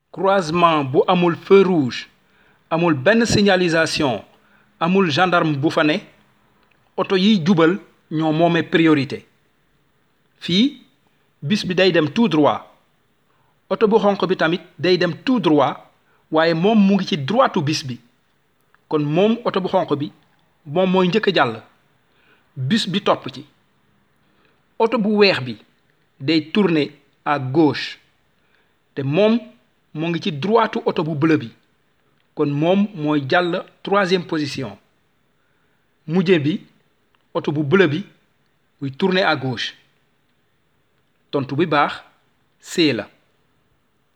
croisement bu amul feu rouge amul benn signalisation amul gendarme bu fa ne oto yiy jubal ñoo moome priorité fii bis bi day dem tout droit oto bu xonq bi tamit day dem tout droit waaye moom mu ngi ci droitu bis bi kon moom oto bu xonq bi moom mooy njëkk a jàll bis bi topp ci oto bu weex bi day tourner à gauche te moom mu ngi ci droitu oto bu bleu bi kon moom mooy jàll troisième position mujje bi oto bu bleu bi buy tourner à gauche tontu bi baax C la